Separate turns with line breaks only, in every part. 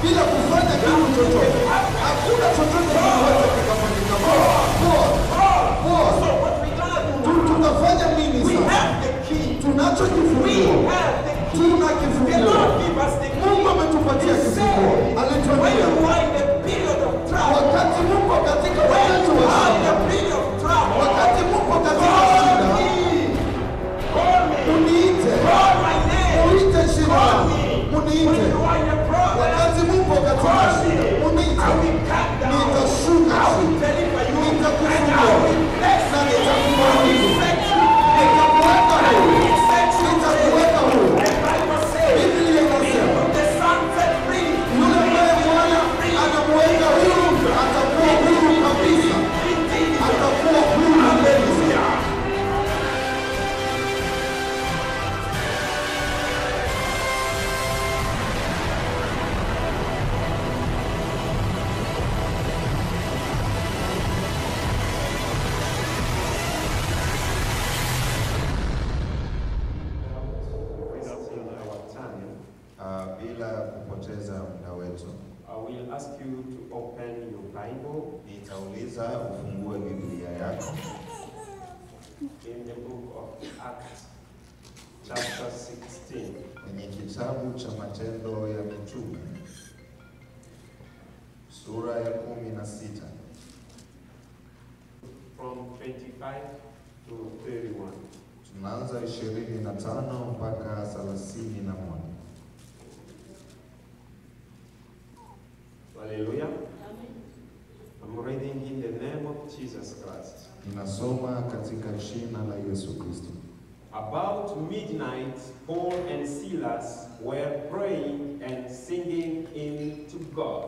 bila kufanya kitu chochote. Hakuna chochote kinaweza kikafanyika. Poa, poa, poa.
So what we gonna do?
Tu- Tutafanya nini
We
sasa?
have the key.
Tunacho
We
kifunguo,
have the key.
tuna
The
kifunguo.
Lord give us the key.
Mungu ametupatia
He
kifunguo,
said, when
alituambia
you are in the period of trouble,
wakati muko katika
when
wakati
you
wa
are in
shida,
the period of trouble,
wakati muko katika
call
shida,
me. Call me.
uniite,
Call my name.
uniite shida,
Call me. When
uniite.
you are in the problem,
Wakati muko katika
call me.
shida, uniite.
I will come down.
Nitashuka
I will
chini.
deliver you.
Nitakufungua.
And I will bless
Na
you.
nitakubariki.
I will set you.
Nitakuweka
I
huru,
will set you
nitakuweka
free.
huru.
The Bible says,
Biblia inasema
whom the Son set free,
yule ambaye Bwana anamuweka huru atakuwa huru kabisa,
indeed.
atakuwa huru kabisa.
Hallelujah.
wasting our time,
Uh, bila kupoteza muda wetu,
I will ask you to open your Bible
nitauliza ufungue Biblia yako
in the book of Acts, chapter 16.
kwenye kitabu cha Matendo ya Mitume sura ya kumi na sita
from 25 to 31.
tunaanza ishirini na tano mpaka thelathini na moja.
Hallelujah. I'm reading in the name of Jesus Christ.
Ninasoma katika jina la Yesu Kristo.
About midnight, Paul and Silas were praying and singing hymn to God.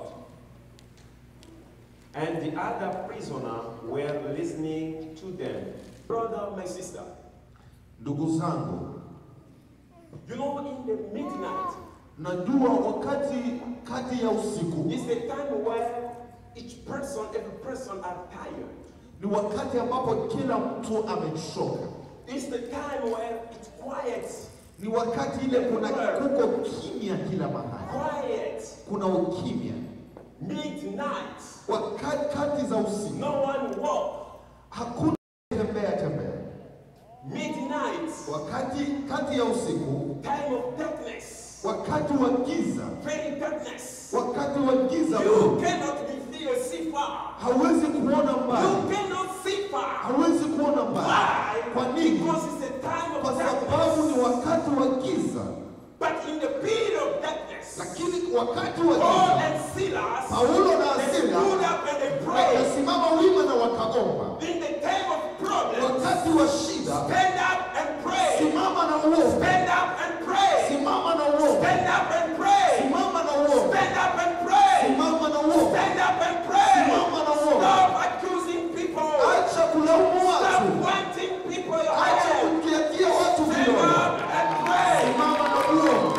And the other prisoner were listening to them.
Brother, my sister,
Ndugu zangu,
you know, in the midnight
najua wakati kati ya usiku
is the time where each person, every person are tired.
ni wakati ambapo kila mtu amechoka,
It's the time where it's quiet.
ni wakati ile kuna kuko kimya kila mahali,
Quiet.
kuna ukimya.
Midnight.
Wakati kati za usiku
No one walk.
hakuna tembea tembea.
Midnight.
Wakati kati ya usiku,
Time of darkness.
wakati wa giza,
Very darkness.
wakati wa giza,
You cannot be feel see far.
hawezi kuona
You
mbali,
cannot see far.
hawezi kuona mbali.
Why?
Kwa nini?
Because it's a time
Kwa
of
sababu ni
darkness.
wakati wa giza,
But in the period of darkness,
lakini wakati wa
Paul
giza
and Silas,
Paulo na
they
Sila
stood up and they prayed.
wakasimama wima na wakaomba.
In the time of problems,
Wakati wa shida,
stand up and pray.
simama na uombe,
Stand up and pray.
simama na uombe,
Stand up and pray.
simama na uombe,
Stand up and pray.
simama na uombe,
Stand up and pray.
simama na uombe.
Stop accusing people.
Acha kulaumu
Stop
watu,
pointing people your
acha
head.
kukiatia watu
Stand
vidole,
up and pray.
simama na uombe.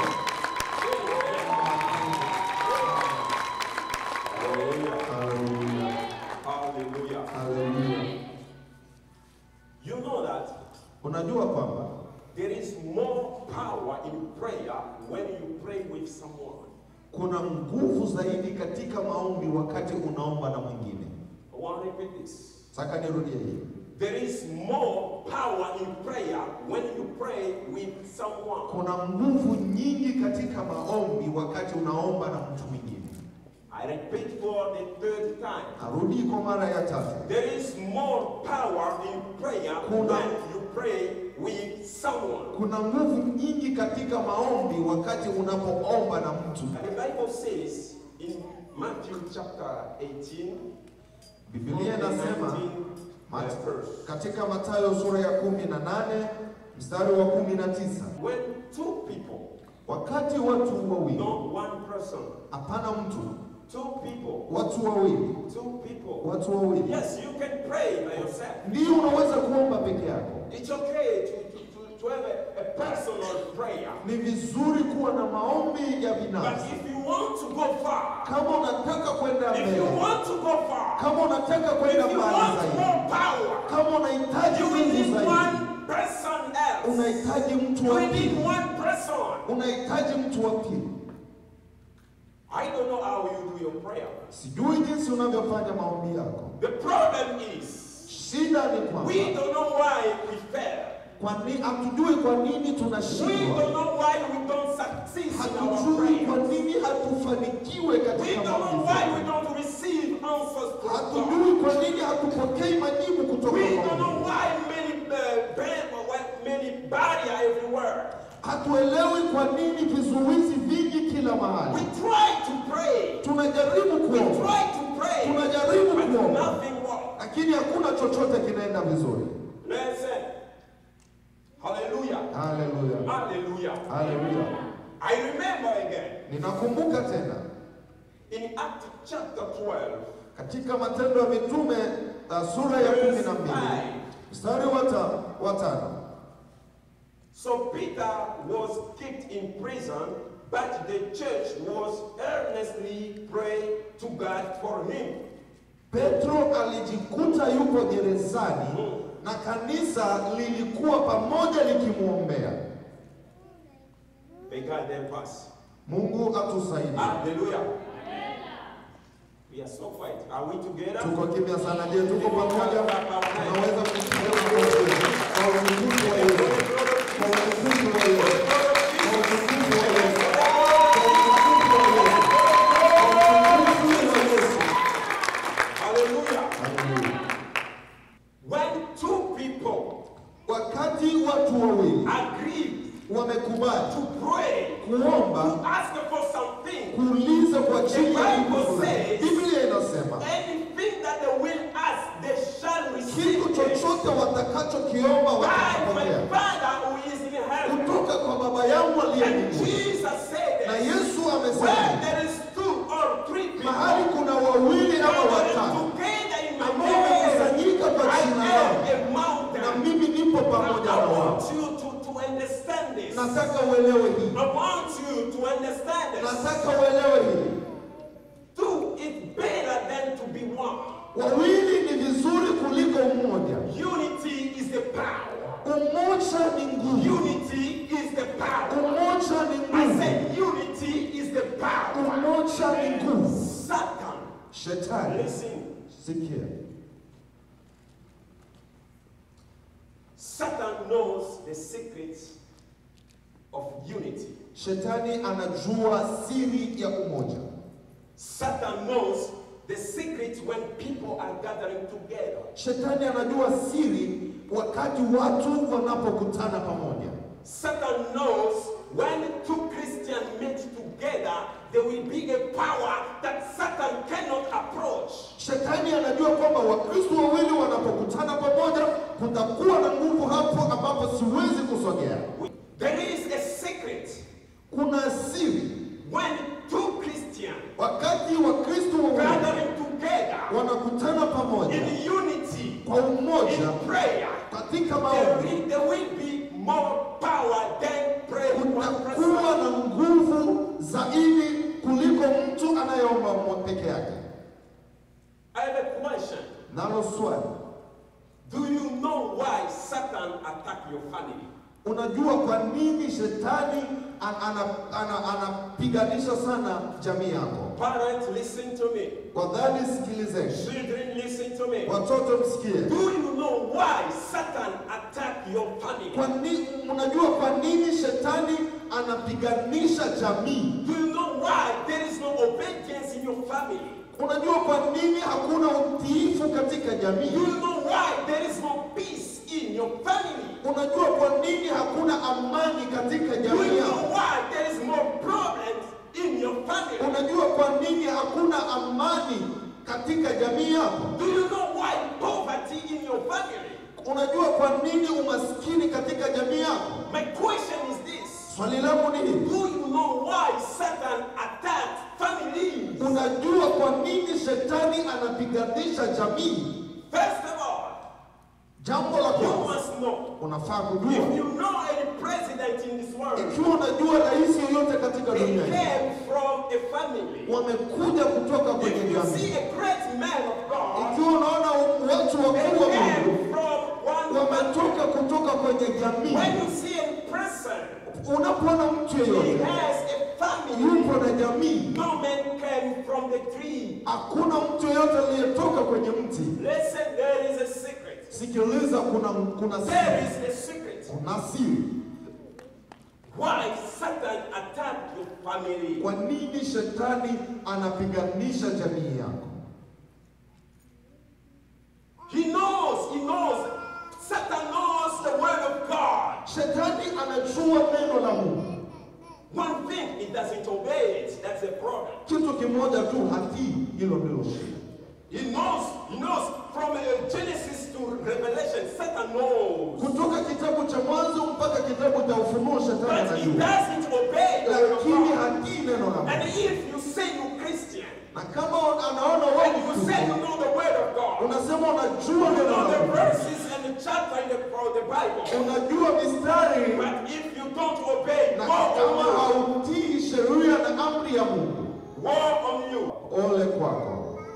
Hallelujah.
Haleluya,
Hallelujah.
haleluya.
You know that
Unajua kwamba
there is more power in prayer when you pray with someone.
kuna nguvu zaidi katika maombi wakati unaomba na mwingine.
I want to repeat this.
Saka nirudie hii.
There is more power in prayer when you pray with someone.
Kuna nguvu nyingi katika maombi wakati unaomba na mtu mwingine.
I repeat for the third time.
Arudi kwa mara ya tatu.
There is more power in prayer
Kuna-
when you pray with someone.
Kuna nguvu nyingi katika maombi wakati unapoomba na mtu.
And the Bible says in Matthew chapter 18,
Biblia inasema
19,
Mat-
verse.
katika Mathayo sura ya kumi na nane mstari wa kumi na tisa
When two people,
wakati watu wawili,
not one person,
hapana mtu,
two people,
watu wawili,
two people.
watu wawili,
Yes, you can pray by yourself.
ndio unaweza kuomba peke yako.
It's okay to, to, to, to have a, a personal prayer.
Ni vizuri kuwa na maombi ya
But
binafsi.
if you want to go far,
Kama unataka kwenda
if you
mbele,
want to go far,
kama unataka
if
kwenda
you
mbali
want
zaidi,
more power,
kama unahitaji
you will
nguvu
need
zaidi,
one person else.
unahitaji mtu
You
wa
will need
pili,
one person.
unahitaji mtu wa pili.
I don't know how you do your prayer.
Sijui jinsi unavyofanya maombi yako.
The problem is
Shida ni
we
kwamba
don't know why we fail.
kwa nini hatujui kwa nini
We
tunashindwa.
don't know why we don't succeed in our
Hatujui kwa
prayers.
nini hatufanikiwe
We
katika
don't know
maombi
why we
zetu.
don't receive answers from God.
Hatujui kwa nini hatupokei majibu kutoka
We
kwa
don't know
Mungu.
why many uh, ban- why many barrier everywhere.
Hatuelewi kwa nini vizuizi vingi kila
We
mahali.
try to pray.
Tunajaribu
We
kuomba,
try to pray.
tunajaribu
But
kuomba,
nothing works.
lakini hakuna chochote kinaenda vizuri.
Listen. Hallelujah.
Haleluya,
Hallelujah.
haleluya.
I remember again
Ninakumbuka tena
in Acts chapter 12,
katika Matendo ya Mitume uh, sura ya kumi na mbili mstari wa ta- wa tano.
So Peter was kicked in prison, but the church was earnestly praying to God for him.
Petro alijikuta yupo gerezani na kanisa lilikuwa pamoja likimwombea.
May God help us.
Mungu atusaidie.
Hallelujah. We are so quiet. Are we together?
Tuko kimya sana. Je, tuko pamoja? Tunaweza kupiga makofi kwa utukufu wa Yesu, kwa utukufu wa Yesu, kwa utukufu wa Yesu, kwa utukufu wa Yesu.
Hallelujah.
Haleluya.
When two people
Wakati watu wawili
agree
wamekubali
to pray,
kuomba,
to ask for something,
kuuliza kwa ajili ya
The
kitu
Bible
fulani,
says-
Biblia inasema
anything that they will ask, they shall receive.
kitu
it.
chochote watakachokiomba
By my
watakipokea
Father who is in heaven.
kutoka kwa Baba yangu aliye
And
mbinguni.
Jesus said
Na
that
Yesu
where
amesema
there is two or three people
mahali kuna wawili ama
gathered
watatu
together in my
ambao
name,
wamekusanyika kwa
I
jina
am
langu,
a
na
mountain.
mimi nipo pamoja
Now,
na
I
wao.
want you to, to understand this.
Nataka uelewe hii,
I want you to understand this.
nataka uelewe hii.
Two is better than to be one.
Wawili ni vizuri kuliko mmoja.
Unity is the power.
Umoja ni nguvu,
Unity is the power.
umoja ni
I
nguvu,
said unity is the power.
umoja ni nguvu.
Satan,
Shetani,
listen.
sikia,
Satan knows the secrets of unity.
shetani anajua siri ya umoja.
Satan knows the secrets when people are gathering together.
Shetani anajua siri wakati watu wanapokutana pamoja.
Satan knows when two Christians meet together, there will be a power that Satan cannot approach.
Shetani anajua kwamba Wakristo wawili wanapokutana pamoja, kutakuwa na nguvu hapo ambapo siwezi kusogea.
There is a secret
Kuna siri
when two Christians
wakati Wakristo wawili
gathering together
wanakutana pamoja
in unity,
kwa umoja
in prayer,
katika
there
maombi,
will, there will be more power than praying one
kutakuwa
person.
na nguvu zaidi kuliko mtu anayeomba mmo- peke yake.
I have a question.
Nalo swali,
Do you know why Satan attacked your family?
unajua kwa nini shetani an- ana- ana- anapiganisha sana jamii yako?
Parents, listen to me.
Wadhani, sikilizeni.
Children, listen to me.
Watoto msikie.
Do you know why Satan attacked your family?
Kwa nini unajua kwa nini shetani anapiganisha jamii?
Do you know why there is no obedience in your family?
Unajua kwa nini hakuna utiifu katika
Do
jamii?
you know why there is no peace in your family?
Unajua kwa nini hakuna amani katika
Do
jamii
you
yako?
know why there is more problems in your family?
Unajua kwa nini hakuna amani katika jamii yako?
Do you know why poverty in your family?
Unajua kwa nini umaskini katika jamii yako?
My question is this.
Swali langu ni hili.
Do you know why Satan attacked families?
Unajua kwa nini shetani anapiganisha jamii?
First of all,
Jambo la
you
kwanza
must know
unafaa
if
kujua,
you know any president in this world,
ikiwa unajua rais yoyote katika
he
dunia hii
came from a family.
wamekuja kutoka kwenye
If you see
jamii,
a great man of God,
ikiwa unaona watu
they
wakuu wa Mungu
came from one family.
wametoka kutoka kwenye
When
jamii,
you see a person,
unapoona mtu
he
yeyote
has a family.
yupo na jamii.
No man came from the tree.
Hakuna mtu yeyote aliyetoka kwenye mti.
Listen, there is a secret.
Sikiliza, kuna kuna
There
siri,
is a secret.
kuna siri.
Why Satan attacked your family?
Kwa nini shetani anapiganisha jamii yako?
He knows, he knows. Satan knows the word of God.
Shetani anajua neno la Mungu.
One thing, he doesn't obey it. That's the problem.
Kitu kimoja tu hatii, hilo ndilo shida.
He knows, he knows from uh, Genesis to Revelation, Satan knows.
Kutoka kitabu cha Mwanzo mpaka kitabu cha Ufunuo, shetani
But he
anajua,
doesn't obey the word of
lakini
God.
hatii neno la
And
Mungu.
if you say you're Christian,
Na kama anaona wewe
and
ni
you say you
Mkristo,
know the word of God,
unasema unajua
you
neno
know
la
the
Mungu,
verses and the chapter in the, of the Bible,
unajua mistari,
but if you don't obey,
na
woe
kama
on
hautii sheria na amri ya Mungu,
you. Woe on you.
ole kwako.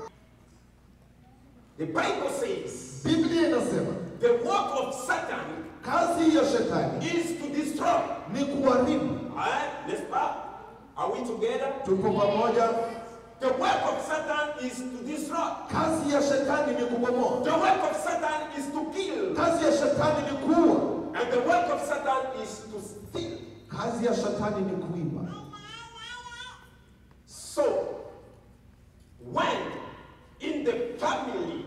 The Bible says
Biblia inasema
the work of Satan
kazi ya shetani
is to destroy.
ni kuharibu.
Alright, let's start. Are we together?
Tuko pamoja?
The work of Satan is to destroy.
Kazi ya shetani ni kubomoa,
The work of Satan is to kill.
kazi ya shetani ni kuua,
And the work of Satan is to steal.
kazi ya shetani ni kuiba.
So, when in the family,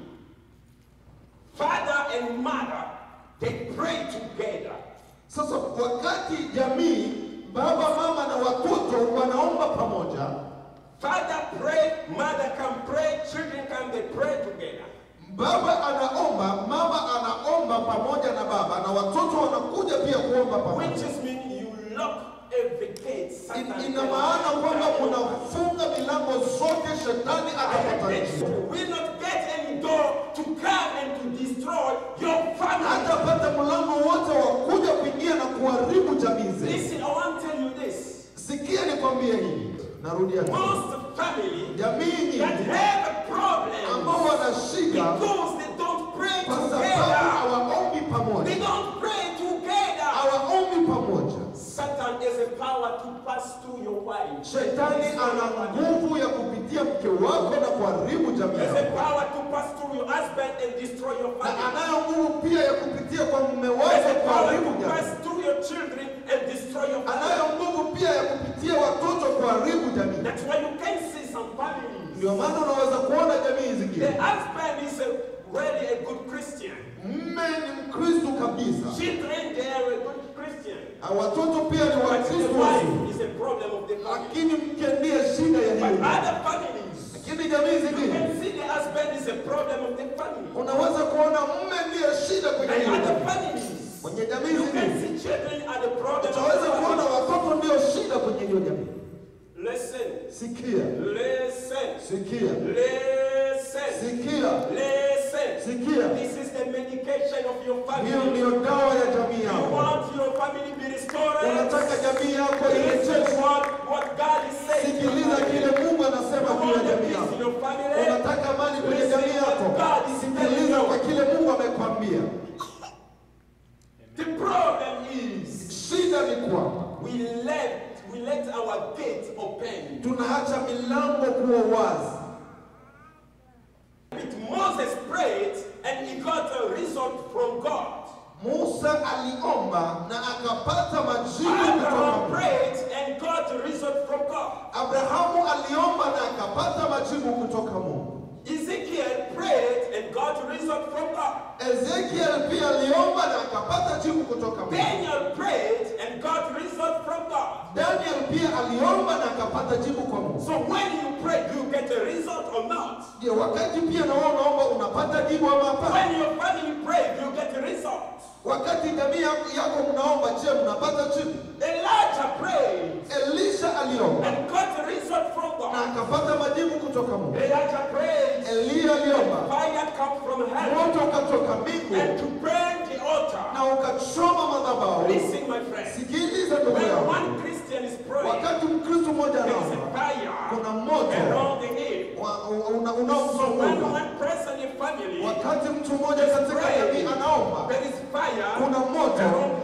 father and mother, they pray together,
Sasa wakati jamii, baba, mama na watoto wanaomba pamoja,
father pray, mother can pray, children can they pray together.
baba anaomba, mama anaomba pamoja na baba, na watoto wanakuja pia kuomba
Which
pamoja.
just means you lock every gate.
In-
Satan
Ina
cannot
maana kwamba
enter your
unafunga milango zote, shetani atapata njia.
You will not get any door to come and to destroy your family.
hatapata mlango wote wa kuja kuingia na kuharibu jamii zetu.
Listen, I want to tell you this.
Sikia nikwambie hili, narudia tena.
Most family
jamii
that
nyingi
have a problem
ambao wana shida
because they don't pray
kwa sababu
together.
hawaombi
They
pamoja,
don't pray together.
hawaombi pamoja.
Satan has a power to pass through your wife.
Shetani ana nguvu ya kupitia mke wako na kuharibu jamii
Has a
yako,
power to pass through your husband and destroy your
na
family.
anayo nguvu pia ya kupitia kwa mume
Has
wako
a power
kuharibu
to
jamii,
pass through your children and destroy your family.
anayo nguvu pia ya kupitia watoto kuharibu jamii.
That's why you can see some families.
Ndio maana unaweza kuona jamii
The
zingine,
husband is a, really a good Christian.
mme ni Mkristo kabisa,
Children, they are a good Christian.
na watoto pia ni
But the
Wakristo wazuri.
wife is a problem of the family.
lakini mke ndiye shida ya
But
hiyo.
other families,
Lakini jamii
you
zingine
can see the husband is a problem of the family.
unaweza kuona mume ndiye shida kwenye
And
hiyo
other
jamii.
families,
Kwenye jamii
you can
zingine
see children are the problem of
utaweza
the
kuona
family.
watoto ndio shida kwenye hiyo jamii.
Listen,
Sikia,
listen,
sikia,
listen,
sikia,
listen.
sikia.
This is the medication of your
Hiyo
family.
ndiyo dawa ya jamii
You
yako.
want your family to be restored?
Unataka jamii yako
Listen
irejeshwe.
what, what God is saying. to your
Sikiliza
family.
kile Mungu anasema
You
juu ya
want the
jamii
peace in
yako.
your family?
Unataka amani kwenye jamii yako. Sikiliza kwa kile Mungu amekwambia.
The problem is
Shida ni kwamba
we let we let our gate open.
tunaacha milango kuwa wazi.
But Moses prayed and he got a result from God.
Musa aliomba na akapata majibu kutoka
Abraham
Mungu.
prayed and got a result from God.
Abrahamu aliomba na akapata majibu kutoka Mungu.
Ezekiel prayed and got a result from God.
Ezekiel pia aliomba na akapata jibu kutoka Mungu.
Daniel prayed and got result from God.
Daniel pia aliomba na akapata jibu kwa Mungu.
So when you pray, do you get a result or not?
Je, wakati pia na wewe unaomba unapata jibu ama hapana?
When your family pray, do you get a result?
Wakati jamii yako yako mnaomba, je, mnapata jibu?
Elijah prayed
Elisha aliomba
and got a result from
na
God.
akapata majibu kutoka Mungu.
Elijah prayed,
Eliya aliomba,
fire come from heaven
moto ukatoka
and
mbingu
to burn the altar.
na ukachoma madhabahu.
Listen, my friend.
Sikiliza ndugu
When
yangu,
one Christian is praying,
wakati Mkristo mmoja
there is a
anaomba,
fire
kuna moto
around the hill.
wa- una-
So when
unaomzunguka.
one person in family,
Wakati mtu mmoja katika jamii anaomba,
there is fire
kuna moto
around him.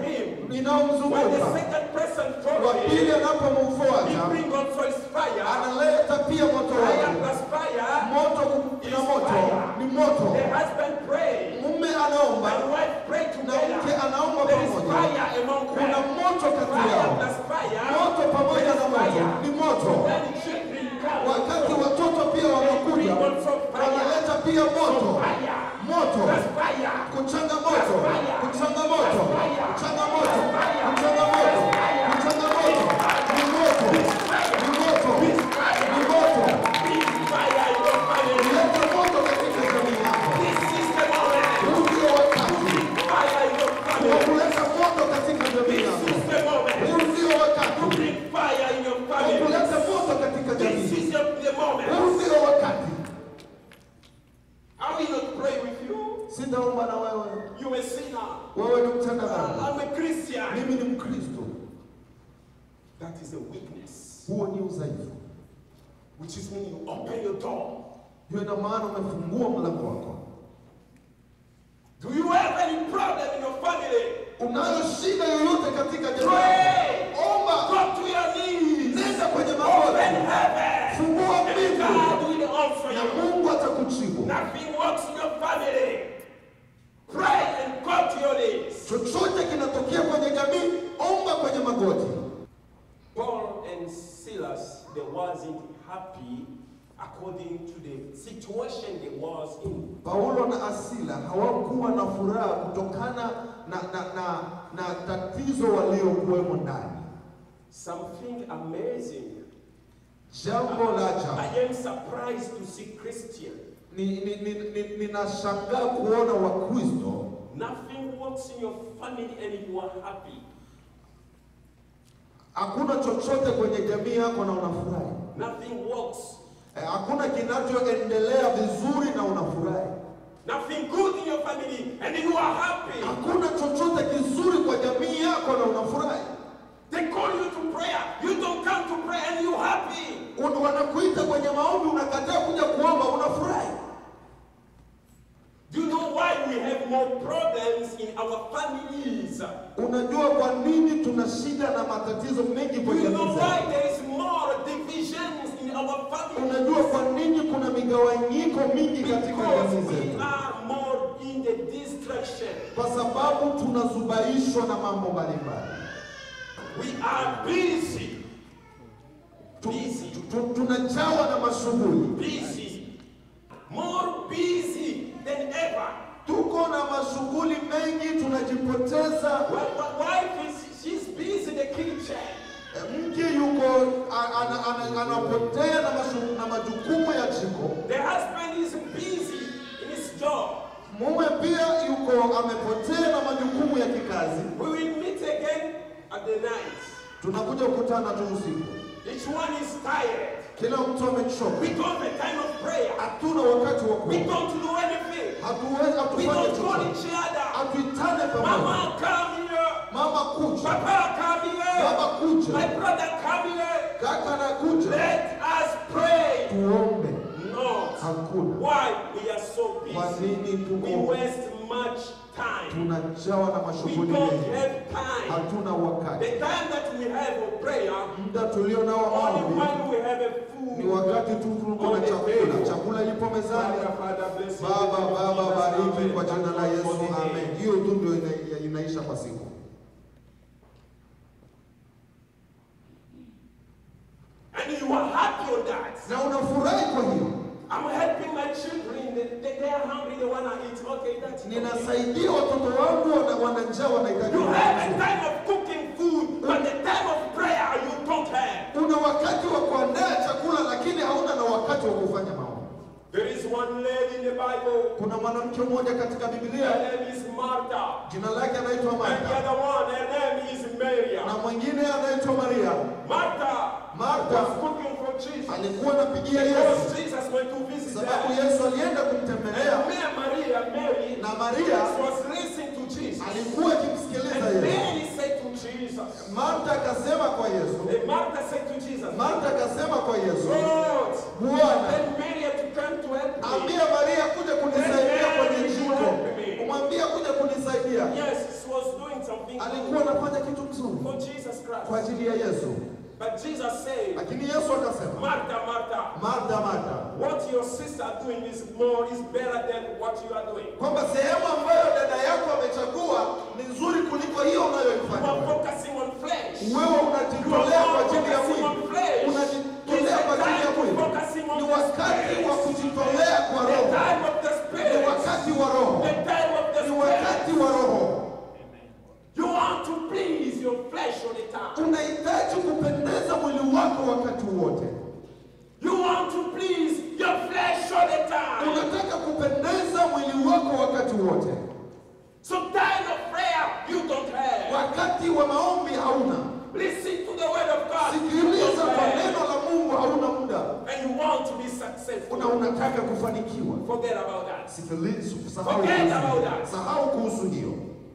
When the
inayomzunguka.
second person
Wa
follows
pili
him, he
anapomfuata
brings also his fire.
analeta pia moto
Fire
wake.
plus fire.
Moto na moto ni moto.
The husband prays.
Mume anaomba
And wife pray
na
together.
mke anaomba
There is
pamoja.
fire among
Kuna
them.
moto kati
Fire
yao.
plus fire.
Moto pamoja na moto ni moto.
When children come,
Wakati watoto pia wanakuja, wanaleta pia moto.
fire.
Moto.
Plus fire.
Kuchanga moto. Kuchanga moto. Kuchanga moto. Kuchanga moto. Kuchanga moto. Ni moto. Ni moto. Ni moto.
Bring fire in your family.
Leta moto katika jamii yako.
This is the moment.
Huu ndio wakati
Fire in your
wa
family.
kuleta moto katika jamii
This
yako.
is the moment.
Huu ndio
To
wakati
bring fire in your
wa
family.
kuleta moto katika
This
jamii.
is the, the
Huu
moment.
ndio wakati.
I will not pray with you.
Sitaomba na wewe.
You a sinner.
Wewe ni mtenda dhambi.
I'm a Christian.
Mimi ni Mkristo.
That is a weakness.
Huo ni udhaifu.
Which is when you open your door.
Hiyo ina maana umefungua mlango wako.
Do you have any problem in your family?
Unayo shida yoyote katika jamii?
Pray.
Omba.
Go to your knees.
Nenda kwenye
Open
magoti.
heaven.
Fungua
And
mbingu.
God will answer
Na
you.
Mungu atakujibu.
Nothing works in your family. Pray and go to your knees.
Chochote kinatokea kwenye jamii, omba kwenye magoti.
Paul and Silas, they wasn't happy according to the situation they was in.
Paulo na Asila hawakuwa na furaha kutokana na, na, na, na tatizo waliokuwemo ndani.
Something amazing.
Jambo la ajabu.
I am surprised to see Christian.
Ninashangaa ni, ni, ni, ninashangaa kuona Wakristo
Nothing works in your family and you are happy.
hakuna chochote kwenye jamii yako na unafurahi.
Nothing works.
Eh, Hakuna kinachoendelea vizuri na unafurahi.
Nothing good in your family and you are happy.
Hakuna chochote kizuri kwa jamii yako na unafurahi.
They call you to prayer. You don't come to pray and you happy.
Un- Wanakuita kwenye maombi, unakataa kuja kuomba, unafurahi.
Do you know why we have more problems in our families?
Unajua kwa nini tuna shida na matatizo mengi
Do
kwenye
you know
jamii
why
zetu?
there is more divisions in our families?
Unajua kwa nini kuna migawanyiko mingi katika
Because
jamii
we
zetu?
are more in the distraction.
Kwa sababu tunazubaishwa na mambo mbalimbali.
We are busy.
Tu-
Busy.
tu- Tunajawa na mashughuli,
Busy. More busy than ever.
tuko na mashughuli mengi, tunajipoteza.
Well, my wife is she's busy in the kitchen.
Eh, Mke yuko a- ana- ana- anapotea na, mashu- na majukumu ya jiko.
The husband is busy in his job.
Mume pia yuko amepotea na majukumu ya kikazi.
We will meet again at the night.
Tunakuja kukutana tu usiku,
Each one is tired.
kila mtu amechoka.
We don't have time of prayer.
Hatuna wakati wa
We
kuomba,
don't do anything.
hatuwezi
We
hatufanye
don't call
chochote,
each other.
hatuitane pamoja.
Mama, come here.
Mama kuja,
Papa, come here.
baba
My
kuja,
brother, come here.
kaka na kuja,
Let us pray.
tuombe.
Not.
Hakuna.
Why we are so
Kwa
busy?
nini
We
tuko
waste much time.
tunajawa na
We
mashughuli
don't
mengi,
have time.
hatuna
The
wakati.
time that we have for prayer,
Muda tulio nao
only
maombi
when we have a
ni
food.
wakati tu tuko na chakula, chakula ilipo mezani.
Father, Father, bless you.
Baba, Baba, bariki
Amen.
kwa jina la Yesu,
Amen.
amen. Hiyo tu ndio ina- inaisha kwa siku.
And you are happy on that.
Na unafurahi kwa hiyo.
I'm helping my children. They, they, they are hungry. They want to eat. Okay, that's okay.
Ninasaidia watoto wangu wana, wana njaa wanahitaji
You have a
kula.
time of cooking food, but the time of prayer you don't have.
Una wakati wa kuandaa chakula lakini hauna na wakati wa kufanya maombi.
There is one lady in the Bible.
Kuna mwanamke mmoja katika
Her
Biblia
name is Martha.
jina lake anaitwa
And the
Martha
other one, her name is Mary.
na mwingine anaitwa Maria.
Martha
Martha
was cooking for Jesus.
alikuwa anapigia Yesu
Because Jesus went to visit
sababu
her.
Yesu alienda kumtembelea
And Mary, Maria, Mary
na Maria
was listening to Jesus.
alikuwa akimsikiliza
And
Yesu.
Mary said to Jesus,
Martha akasema kwa Yesu,
and Martha said to Jesus,
Martha akasema kwa Yesu,
Lord,
Bwana
tell Mary to come to help me.
ambia Maria kuja kunisaidia kwenye jiko, umwambie kuja kunisaidia.
Yes, she was doing something.
Alikuwa anafanya vizuri
for Jesus
kwa
Christ.
ajili ya Yesu,
But Jesus said,
lakini Yesu akasema,
Martha, Martha,
Martha, Martha,
what your sister doing is more, is better than what you are doing.
kwamba sehemu ambayo dada yako amechagua ni nzuri kuliko hiyo
You
unayoifanya
are
wewe.
focusing on flesh.
Wewe unajitolea kwa ajili ya mwili, unajitolea kwa ajili ya mwili. Ni wakati wa kujitolea kwa
The
roho,
time of the
ni
spirit.
wakati wa roho,
The time of the
ni
spirit.
wakati wa roho.
You want to please your flesh all the time.
Unahitaji kupendeza mwili wako wakati wote,
You want to please your flesh all the time.
unataka kupendeza mwili wako wakati wote.
So time of prayer you don't have.
Wakati wa maombi hauna,
Listen to the word of God. You
sikiliza
don't
kwa
have.
neno la Mungu hauna muda,
And you want to be successful.
una unataka kufanikiwa.
Forget about that.
Sikiliza, sahau
Forget
kuhusu
about
hiyo.
that.
Sahau kuhusu hiyo,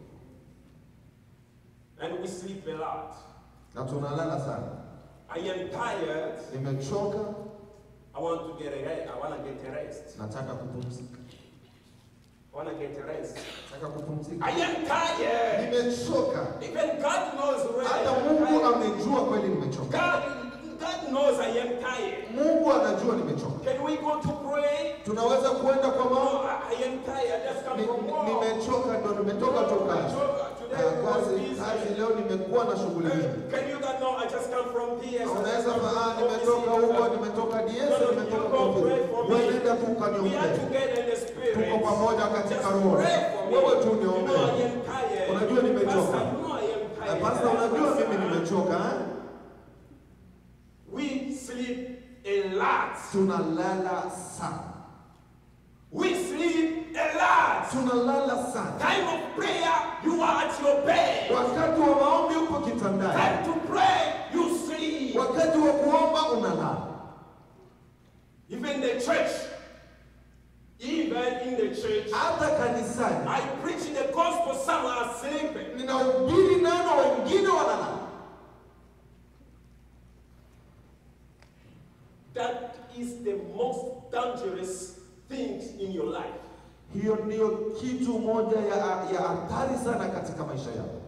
And we sleep a lot.
na tunalala sana.
I am tired.
Nimechoka,
I want to get a rest. I want to get a rest.
nataka kupumzika,
I want to get a rest.
nataka kupumzika.
I am tired.
Nimechoka,
Even God knows already.
hata
I am
Mungu
tired.
amejua kweli nimechoka.
God, God knows I am tired.
Mungu anajua nimechoka.
Can we go to pray?
Tunaweza kuenda kwa
Oh,
maombi.
I I am tired. Just come
Ni-
from
ni-
work.
Nimechoka, ndo nimetoka tu kazi.
Today
Ah,
we was
kazi
busy.
kazi leo nimekuwa na shughuli nyingi.
Uh, Can you not know? I just come from PS.
Unaweza fahamu nimetoka huko, nimetoka DS,
No, no,
nimetoka
you go pray for
kwa
me.
Wewe nenda tu
We are
ukaniombee.
together in the spirit.
Tuko pamoja katika
Just
roho.
pray for me.
Wewe tu
You know I
niombee.
am tired.
Unajua nimechoka.
Pastor, you know I am
Eh,
tired.
Pastor, unajua mimi nimechoka eh?
We sleep a lot.
Tunalala sana.
We sleep a lot.
Tunalala sana.
Time of prayer, you are at your bed.
Wakati wa maombi upo kitandani.
Time to pray, you sleep.
Wakati wa kuomba unalala.
Even the church, even in the church,
Hata kanisani
I preach the gospel, some are sleeping.
ninahubiri neno, wengine wanalala.
That is the most dangerous things in your life.
Hiyo ndiyo kitu moja ya ya hatari sana katika maisha yako.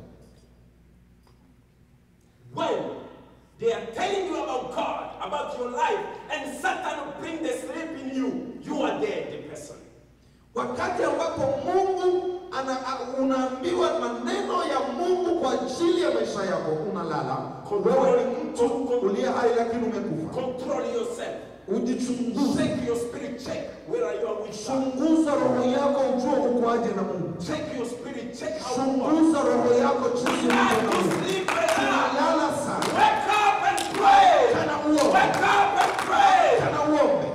When they are telling you about God, about your life, and Satan will bring the sleep in you, you are dead, the person.
Wakati ambapo Mungu ana, a- unaambiwa maneno ya Mungu kwa ajili ya maisha yako, unalala. Wewe ni mtu uliye hai lakini umekufa.
Control yourself.
Ujichunguze,
Check your spirit, check where you are with God.
chunguza roho yako, ujue ukoaje na Mungu.
Check your spirit, check how you are.
Chunguza roho yako jinsi ulivyo na
Time to
Mungu.
sleep a lot.
Tunalala sana.
Wake up and pray.
Kana uombe,
Wake up and pray.
kana uombe.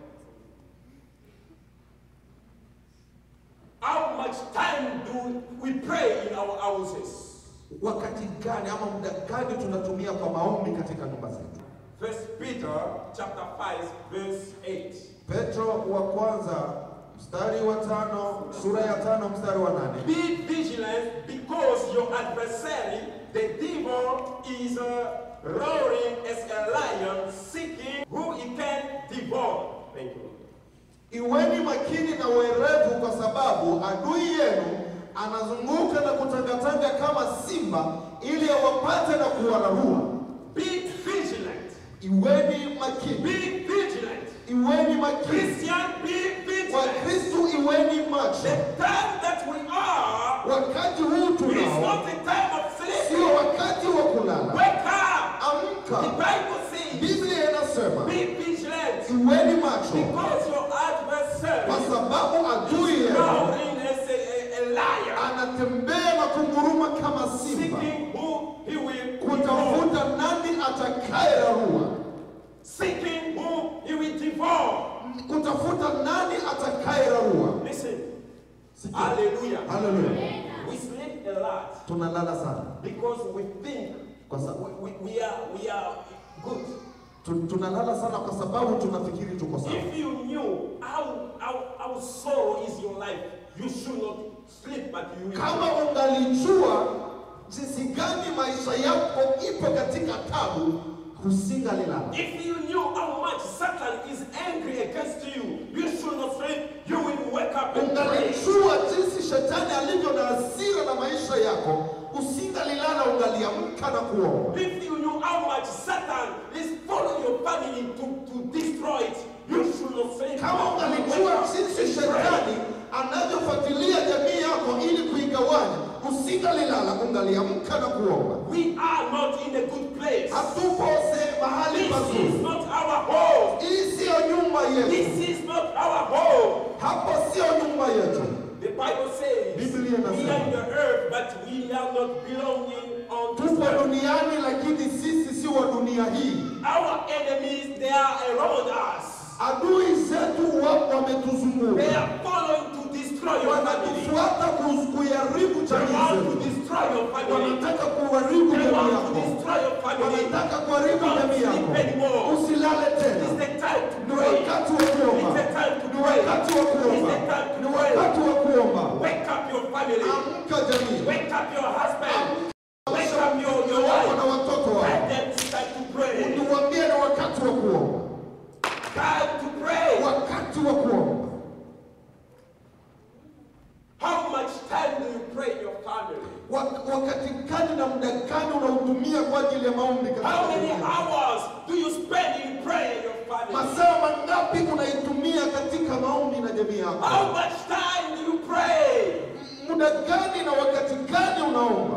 How much time do we pray in our houses?
Wakati gani ama muda gani tunatumia kwa maombi katika nyumba zetu?
First Peter chapter 5 verse 8.
Petro wa kwanza mstari wa tano sura ya tano mstari wa nane.
Be vigilant because your adversary, the devil, is uh, roaring as a lion, seeking who he can devour. Thank you.
Iweni makini na werevu, kwa sababu adui yenu anazunguka na kutangatanga kama simba, ili awapate na kuwararua.
Be vigilant.
Iweni makini,
Be vigilant.
iweni makini.
Christian, be vigilant.
Wakristu, iweni
The
macho.
time that we are
Wakati huu
is
tunao
not the time of sleeping.
sio wakati wa kulala.
Wake up. The
Amka,
Bible says,
Biblia inasema
be vigilant
iweni macho,
because your adversary
kwa sababu adui
is
yenu
roaring as a, a, a lion,
anatembea na kunguruma kama simba
seeking who he will devour.
kutafuta nani atakayerarua,
Seeking who he will devour.
kutafuta nani atakayerarua.
Listen,
Sikia.
hallelujah.
Haleluya.
We sleep a lot
Tunalala sana
because we think
kwa sababu
we, we, we are we are good.
tu- tunalala sana kwa sababu tunafikiri tuko sawa.
If you knew how, how, how sorrow is your life, you should not sleep, but you will.
Kama ungalijua jinsi gani maisha yako ipo katika tabu, husingalilala.
If you knew how much Satan is angry against you, you should not sleep. You will wake up and pray.
Ungalijua jinsi shetani alivyo na hasira na maisha yako, usingalilala, ungaliamka na kuomba.
If you knew how much Satan is following your family to, to destroy it, you should not say
Kama ungalijua jinsi shetani anavyofuatilia jamii yako ili kuigawanya, usingalilala, ungaliamka na kuomba.
We are not in a good place.
Hatupo se- mahali
This is
pazuri.
not our home.
Hii siyo nyumba yetu,
This is not our home.
hapo siyo nyumba yetu.
The Bible says
Biblia
we
inasema.
are in the earth, but we are not belonging on this
Tupo
earth.
duniani, lakini sisi si wa dunia hii.
Our enemies, they are around us.
Adui zetu wapo
They
wametuzunguka,
are following to destroy your family.
wanatufuata ku- kuiharibu
They
jamii
want to
zetu,
destroy your family.
wanataka kuharibu
They
jamii
want to
yako,
destroy your family.
wanataka kuharibu
Don't
jamii
sleep
yako.
anymore.
Usilale
It's
tena,
the time to
ni
pray.
wakati wa
It's
kuomba,
the time to
ni
pray.
wakati wa
It's
kuomba,
the time
ni
to pray.
wakati wa kuomba.
Wake up your family.
Amka jamii,
Wake up your husband. Wake
amsha
up your, your
wako
wife.
na watoto
Let
wako,
them start to pray.
niwaambie ni wakati wa kuomba,
Time to pray.
wakati wa kuomba.
How much time do you pray in your family?
Wak- Wakati gani na muda gani unautumia kwa ajili ya maombi katika
How many
jamii?
hours do you spend in prayer in your family?
Masaa mangapi unaitumia katika maombi na jamii yako?
How much time do you pray?
Muda gani na wakati gani unaomba?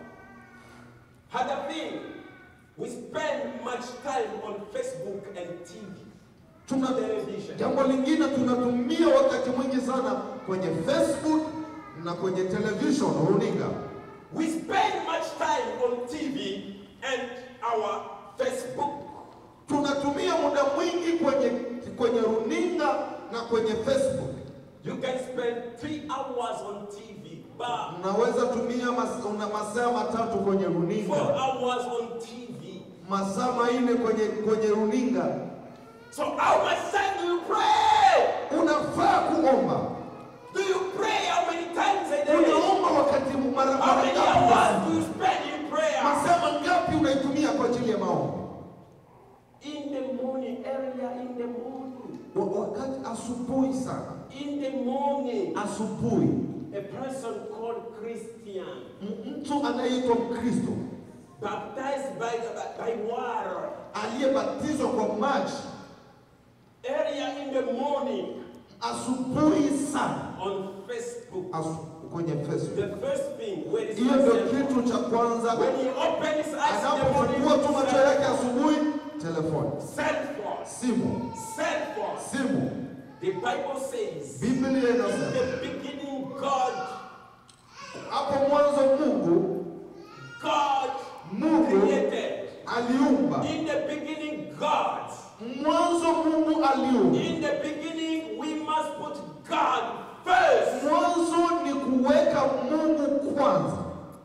Other thing, we spend much time on Facebook and TV.
Tuna
Television.
jambo lingine tunatumia wakati mwingi sana kwenye Facebook na kwenye television runinga.
We spend much time on TV and our Facebook.
Tunatumia muda mwingi kwenye kwenye runinga na kwenye Facebook.
You can spend three hours on TV, but
Unaweza tumia mas, una masaa matatu kwenye
four
runinga,
hours on TV.
masaa manne kwenye kwenye runinga.
So how much time do you pray?
Unafaa kuomba.
Do you pray how many times a day?
Unaomba wakati mara
How
mara
many
ngapi kwa
hours
siku?
do you spend in prayer?
Masaa mangapi unaitumia kwa ajili ya maombi?
In the morning, earlier in the morning.
Wa- Wakati asubuhi sana,
In the morning,
asubuhi,
a person called Christian,
m- mtu anayeitwa Mkristo
baptized by, by, by water,
aliyebatizwa kwa maji
earlier in the morning
asubuhi sana
on Facebook.
asu, kwenye Facebook.
The first thing, where is
Hiyo
my
ndio
cell phone?
kitu cha kwanza.
When he opens his eyes in the morning,
Anapofungua tu macho
cell
yake asubuhi, telefoni,
cell phone,
simu,
cell phone.
simu.
The Bible says,
Biblia
in
inasema
the beginning, God,
hapo mwanzo Mungu
God
Mungu
created.
aliumba.
In the beginning, God.
Mwanzo Mungu aliumba.
In the beginning, we must put God first.
Mwanzo ni kuweka Mungu kwanza.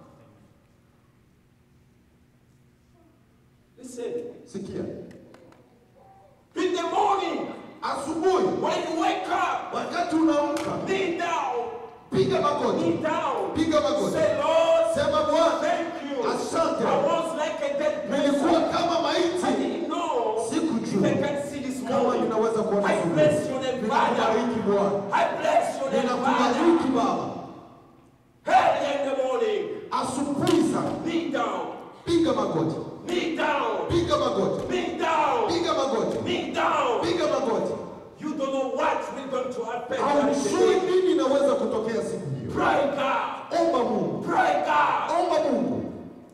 Listen.
Sikia,
In the morning,
asubuhi
when you wake up,
wakati unaamka,
kneel down.
piga magoti,
Kneel down.
piga magoti,
Say, Lord,
sema Bwana,
thank you.
Asante.
I was like a dead
nilikuwa
person.
kama
I
maiti,
didn't know if I
sikujua
can see this
kama
morning.
ninaweza kuona
I
asubuhi.
bless your name, Father.
Ninakubariki Bwana,
I bless your name, Father.
ninakubariki Baba.
Early in the morning,
Asubuhi sana,
kneel down.
piga magoti,
Kneel down.
piga magoti,
Kneel down.
piga magoti,
Kneel down.
piga magoti.
You don't know what will going to happen. during the
Haujui
day.
nini inaweza kutokea siku hiyo.
Pray God.
Omba Mungu,
Pray God.
omba Mungu.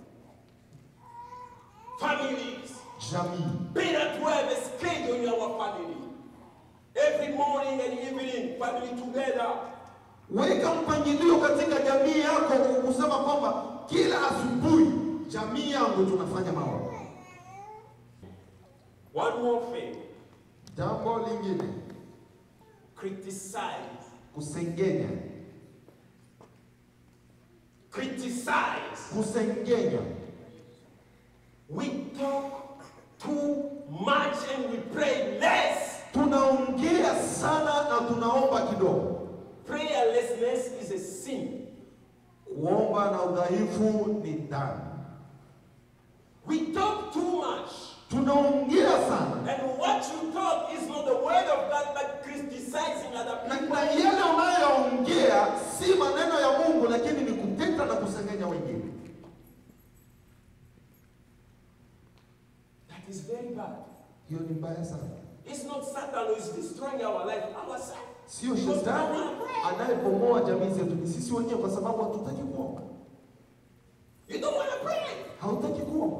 Families.
Jamii,
Better to have a schedule in our family. Every morning and evening, family together.
weka mpangilio katika jamii yako, kusema kwamba kila asubuhi jamii yangu tunafanya maombi.
One more thing.
Jambo lingine,
Criticize.
kusengenya,
Criticize.
kusengenya.
We talk too much and we pray less.
Tunaongea sana na tunaomba kidogo.
Prayerlessness is a sin.
Kuomba na udhaifu ni dhambi.
We talk too much.
Tunaongea sana
And what you talk is not the word of God, but criticizing other
na,
people.
na yale unayoongea si maneno ya Mungu, lakini ni kuteta na kusengenya wengine.
very bad.
hiyo ni mbaya sana.
It's not Satan who is destroying our life, ourselves.
Sio
Because we don't
shetani
want to pray.
anayebomoa jamii zetu, ni sisi wenyewe, kwa sababu hatutaki kuomba.
You don't want to pray.
Hautaki kuomba,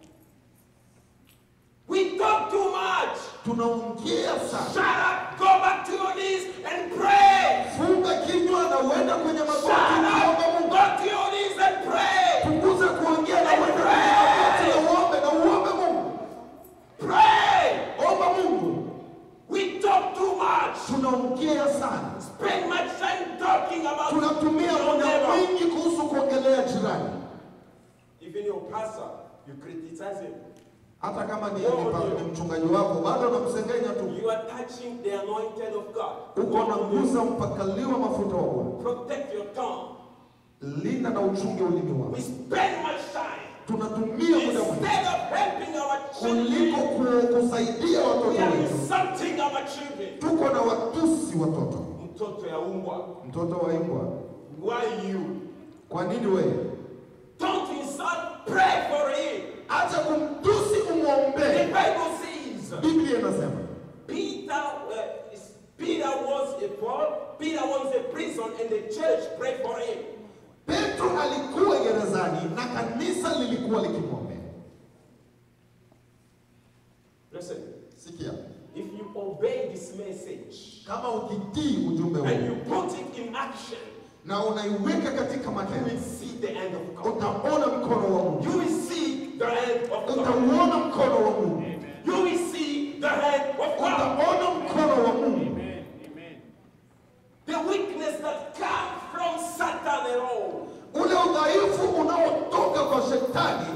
We talk too much.
tunaongea sana.
Shut up. Go back to your knees and pray.
Funga kinywa na uenda kwenye magoti
Shut
ukiomba
up.
Mungu.
Go to your knees and pray.
Punguza kuongea na uende kwenye magoti na uombe na uombe Mungu.
Pray.
Omba Mungu.
We talk too much.
Tunaongea sana,
Spend much time talking about
tunatumia
your
muda
neighbor.
mwingi kuhusu kuongelea jirani,
Even your pastor, you criticize him.
hata kama ni, ni, ni mchungaji wako bado unamsengenya tu.
You are touching the anointed of God.
Uko unagusa mpakaliwa mafuta wa Bwana.
Protect your tongue.
Linda na uchunge ulimi
We
wako.
spend much time.
Tunatumia muda mwingi
Instead of helping our
kuliko
children,
ku- kusaidia
we
watoto
are
wetu,
insulting our children.
tuko na watusi watoto.
Mtoto ya umbwa.
Mtoto wa imbwa,
Why you?
kwa nini wewe?
Don't insult, pray for him.
Acha kumtusi,
The
umwombee.
Bible says
Biblia inasema
Peter, uh, is- Peter was a Paul, Peter was a prison, and the church prayed for him.
Petro alikuwa gerezani na kanisa lilikuwa likimwombea.
Listen,
Sikia,
if you obey this message
kama ukitii ujumbe
and you
huu
put it in action,
na unaiweka katika
you
matendo,
will see the end of God.
utaona mkono wa Mungu,
You will see the hand of God.
utauona mkono wa Mungu,
You will see the hand of God.
utaona mkono wa Mungu.
The weakness that comes from Satan and all.
Ule udhaifu unaotoka kwa shetani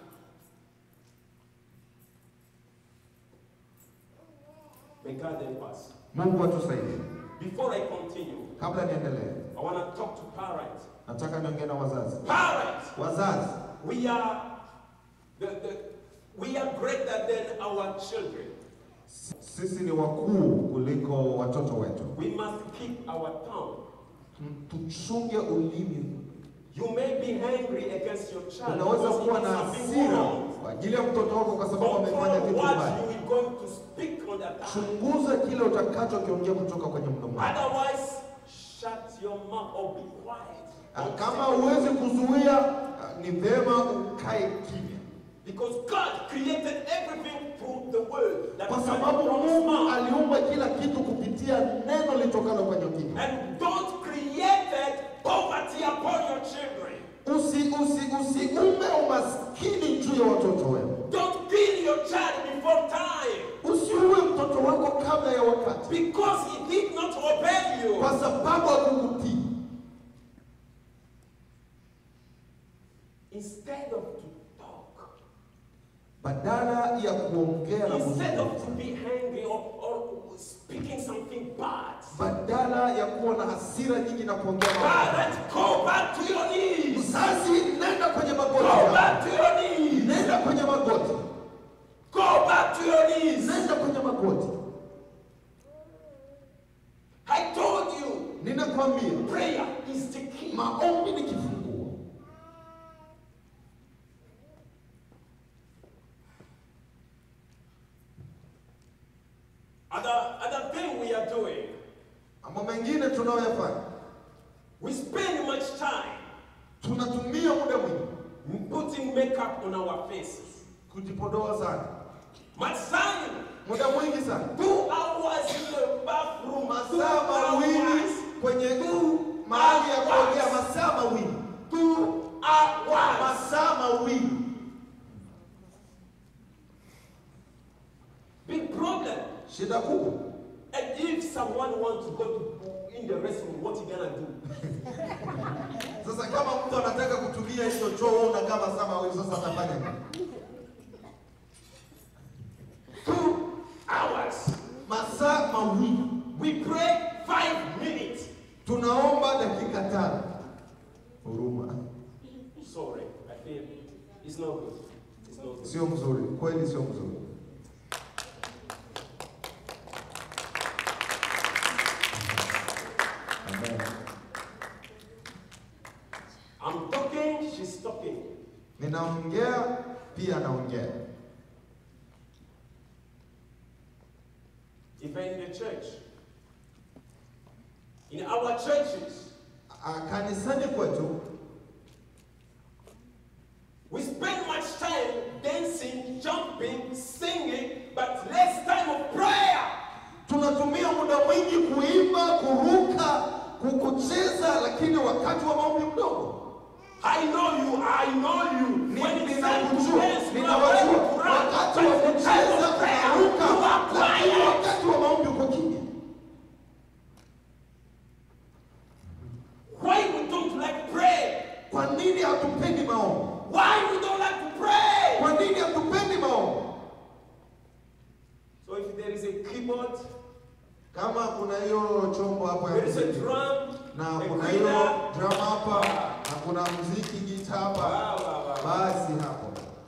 May God help us.
Mungu atusaidie.
Before I continue,
Kabla niendelee,
I want to talk to parents.
nataka niongee na wazazi.
Parents,
Wazazi,
we are the, the, we are greater than our children.
sisi ni wakuu kuliko watoto wetu.
We must keep our tongue.
Tuchunge ulimi.
You may be angry against your child
Unaweza
because
kuwa
he
na
did something
hasira
wrong.
kwa ajili ya mtoto wako kwa sababu amefanya
Control
kitu
what
mbaya.
you are going to speak on that time.
Chunguza kile utakachokiongea kutoka kwenye mdomo wako.
Otherwise, shut your mouth or be quiet.
Ah, Kama huwezi kuzuia, ah, ni vema ukae kimya,
Because God created everything through the word. That
kwa
comes
sababu
from His
Mungu
mouth.
aliumba kila kitu kupitia neno litokalo kwenye kinywa.
And don't create poverty upon your children.
Usi usi usiume umaskini juu ya watoto wenu.
Don't kill your child before time.
Usiue mtoto wako kabla ya wakati,
Because he did not obey you.
kwa sababu hakukutii.
Instead of to talk,
Badala ya kuongea na
instead of
kuzungumza,
to be angry or, or speaking something bad,
badala ya kuwa na hasira nyingi na kuongea mambo mabaya.
parents, go back to your knees.
Mzazi, nenda kwenye
Go
magoti yako.
back to your knees.
Nenda kwenye magoti,
Go back to your knees.
nenda kwenye magoti.
I told you,
Ninakwambia,
prayer is the key.
maombi ni kifunguo.
Other, other thing we are doing,
Mambo mengine tunayoyafanya,
we spend much time
tunatumia muda mwingi
putting makeup on our faces.
kujipodoa sana,
Much time,
muda mwingi sana,
two hours in the bathroom, two
masaa mawili
hours,
kwenye mahali ya kuongea, masaa mawili,
two hours.
masaa mawili.
Big problem.
Shida kubwa.
And if someone wants to go to, in the restroom, what you gonna do?
Sasa kama mtu anataka kutumia hicho choo, wewe unakaa masaa mawili, sasa atafanya nini?
Two hours.
Masaa mawili.
We pray five minutes.
Tunaomba dakika tano. Huruma.
Sorry, I feel it's not good. It's not good.
Sio mzuri, kweli sio mzuri. Amen.
I'm talking, she's talking.
Ninaongea pia naongea. Ah, kanisani kwetu
we spend much time dancing, jumping, singing, but less time of prayer.
tunatumia muda mwingi kuimba, kuruka, ku- kucheza, lakini wakati wa maombi mdogo.
I know you, I know you. When it's time to
Ninawajua,
dance, you are ready
ninawajua.
to run.
Wakati
But
wa
the time
kucheza
of prayer,
unaruka,
you are
lakini
quiet.
wakati wa maombi uko kimya.
Why we don't like pray?
Kwa nini hatupendi maombi?
Why we don't like to pray?
Kwa nini hatupendi maombi?
So if there is a keyboard,
Kama kuna hiyo chombo hapo ya
there is a
muziki
drum,
na
a
kuna hiyo
guitar,
drum hapa na kuna muziki gita hapa,
Wow, wow, wow.
basi hapo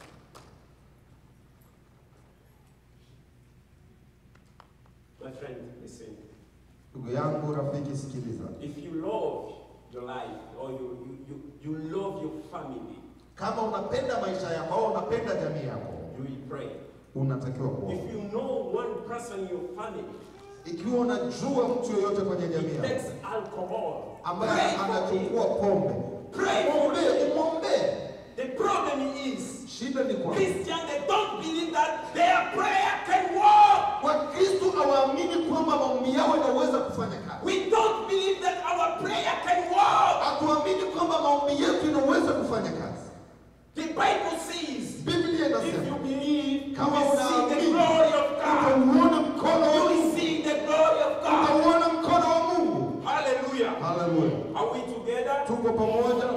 my friend, listen.
ndugu yangu, rafiki, sikiliza.
If you love your life or you, you, you, you love your family,
Kama unapenda maisha yako au unapenda jamii yako,
you will pray.
unatakiwa kuomba.
If you know one person in your family
Ikiwa unajua mtu yoyote kwenye jamii
he
yako
takes alcohol,
ambaye
pray for him.
anachukua pombe,
Pray for
mwombee,
him.
umwombee.
The problem is
Shida ni kwamba
Christians they don't believe that their prayer can work.
Wakristo hawaamini kwamba maombi yao yanaweza kufanya kazi.
We don't believe that our prayer can work.
Hatuamini kwamba maombi yetu inaweza kufanya kazi.
The Bible says,
Biblia
if you
inasema
believe, you
kama
will see the
unaamini
glory of God.
utauona mkono
You
wa
will
Mungu,
see the glory of God.
utauona mkono wa Mungu.
Hallelujah.
Haleluya,
Are we together?
tuko pamoja.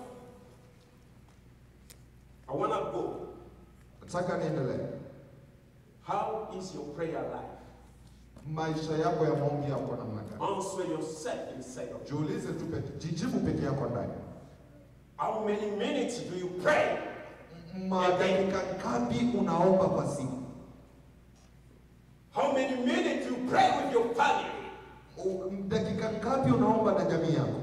I want to go.
Nataka niendelee.
How is your prayer life?
Maisha yako ya maombi yako namna gani?
Answer yourself inside of you.
Jiulize tu peke, jijibu peke yako ndani.
How many minutes do you pray?
Madakika ngapi unaomba kwa siku?
How many minutes you pray with your family?
U- Dakika ngapi unaomba na jamii yako?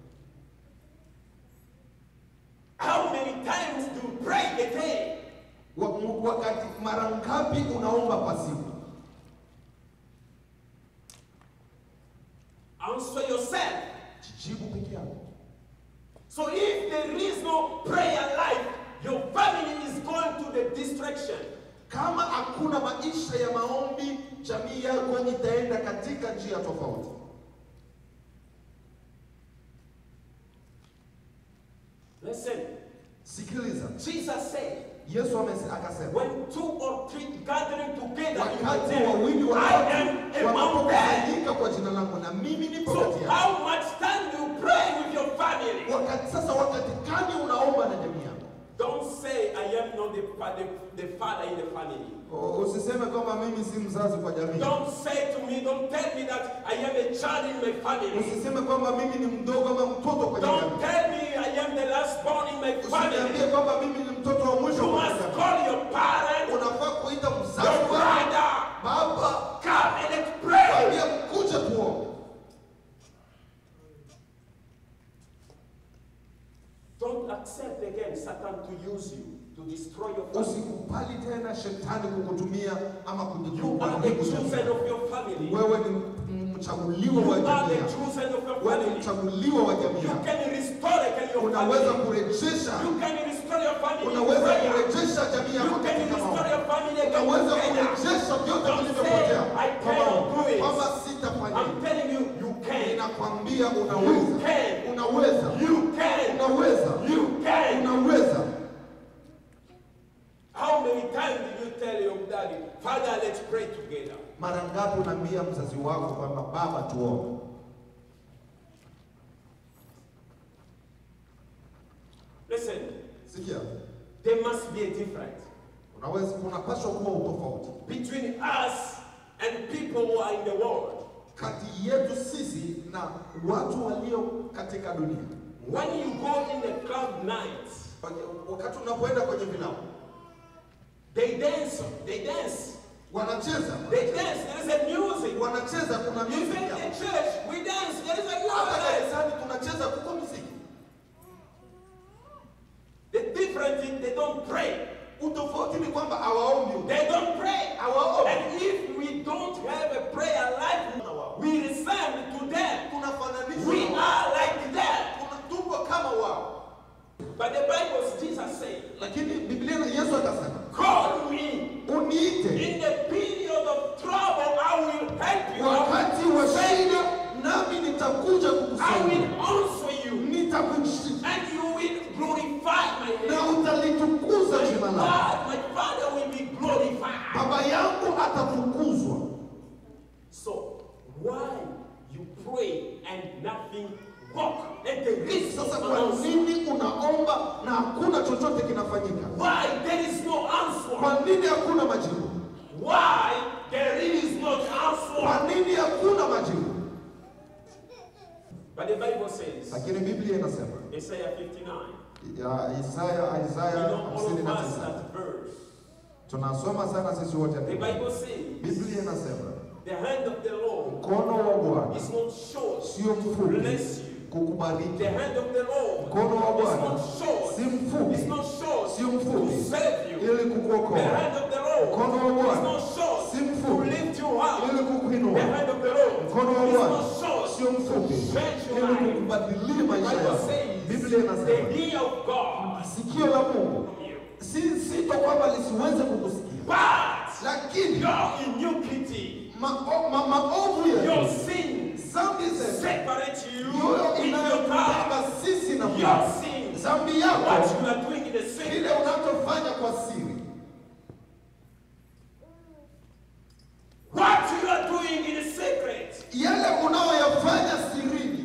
How many times do you pray a day?
Wa- mu- Wakati mara ngapi unaomba kwa siku?
Answer yourself.
Jijibu peke yako.
So if there is no prayer life, your family is going to the distraction.
Kama hakuna maisha ya maombi, jamii yako itaenda katika njia tofauti.
Listen,
Sikiliza,
Jesus said,
Yesu amese- akasema
when two or three gathering together in my
wakati wawili
name,
wa
I am among them.
wanapokusanyika kwa jina langu na mimi nipo
So
kati yao.
how much time do you pray with your family?
Wakati sasa, wakati gani unaomba na jamii yako?
Don't say I am not the, fa- the, the father in the family.
O- Usiseme kwamba mimi si mzazi kwa jamii.
Don't say to me, don't tell me that I am a child in my family.
Usiseme kwamba mimi ni mdogo ama mtoto kwenye
Don't
jamii.
tell me I am the last born in my
Usiniambie
family.
kwamba mimi ni mtoto wa mwisho
You
kwenye
must
jamii.
call your parents,
Unafaa kuita
your
mzazi wako,
brother,
baba,
come and let's pray.
kwambia mkuje tuombe.
Don't accept again Satan to use you to destroy your family.
Usikubali tena shetani kukutumia ama
You
kujitupa
are the
kuharibu
chosen
jamii.
of your family.
Wewe ni mchaguliwa wa
You are
jamii
the
yako.
chosen of your
Wewe ni
family.
mchaguliwa wa jamii
You
yako.
can restore again your
Unaweza
family.
kurejesha,
You can restore your family. in
unaweza
prayer.
kurejesha jamii
You
yako
can
katika
restore
maombi.
your family again
Unaweza
together.
kurejesha vyote
Don't
vilivyopotea
say, "I
kwa
cannot
maombi.
do it."
Kwamba sitafanya
I'm
hivi.
telling you, you can.
Ninakwambia
You
unaweza,
can.
unaweza,
You can.
unaweza,
You can.
unaweza.
How many times did you tell your daddy, Father, let's pray together?
Mara ngapi unaambia mzazi wako kwamba baba, tuombe?
Listen,
Sikia,
there must be a difference
unaweza, kunapaswa kuwa utofauti
between us and people who are in the world.
kati yetu sisi na watu walio katika dunia.
When you go in the club night,
Wakati unapoenda kwenye vilabu,
they dance, they dance,
wanacheza
they dance. There is a music.
wanacheza, kuna
Even
music
in
hapo.
the church, we dance. There is a
hata
music.
kanisani tunacheza, kuko muziki.
The difference is they don't pray.
Utofauti ni kwamba hawaombi,
They don't pray.
hawaombi.
And if we don't have a prayer life, we resemble to them.
Tunafananishwa
We
na wao.
are like them.
Sasa kwa nini unaomba na hakuna chochote kinafanyika?
Why there is no answer?
Kwa nini hakuna majibu?
Why there is not answer?
Kwa nini hakuna majibu?
But the Bible says,
Lakini Biblia inasema
Isaiah 59,
ya Isaya
we
Isaya
know all of
59
us that verse.
tunasoma sana sisi wote
The
andiko.
Bible says,
Biblia inasema
the hand of the Lord
mkono wa Bwana
is not short
sio
to
mfupi
bless you.
kukubariki,
The hand of the Lord
mkono wa
is
Bwana
not short.
si mfupi
It's not short
sio
to
mfupi
save you.
ili
The
kukuokoa,
hand of the Lord
mkono wa
is
Bwana
not short
si
to
mfupi
lift you up.
ili
The
kukuinua,
hand of the Lord
mkono wa
is
Bwana
not short
sio mfupi
Change your
ili
life.
kukubadilia
The
maisha
Bible
yako.
says
Biblia
the
inasema
ear of God
sikio la Mungu si sito kwamba lisiweze kukusikia,
but
lakini
your iniquity,
mao- ma- maovu
your
yetu,
sins
dhambi zetu
separate you
ndiyo
with your God.
inayotutenga sisi na
Your
Mungu.
sins,
Dhambi
what
yako
you are doing in the
kile
secret,
unachofanya kwa siri,
what you are doing in the secret,
yale unayoyafanya sirini,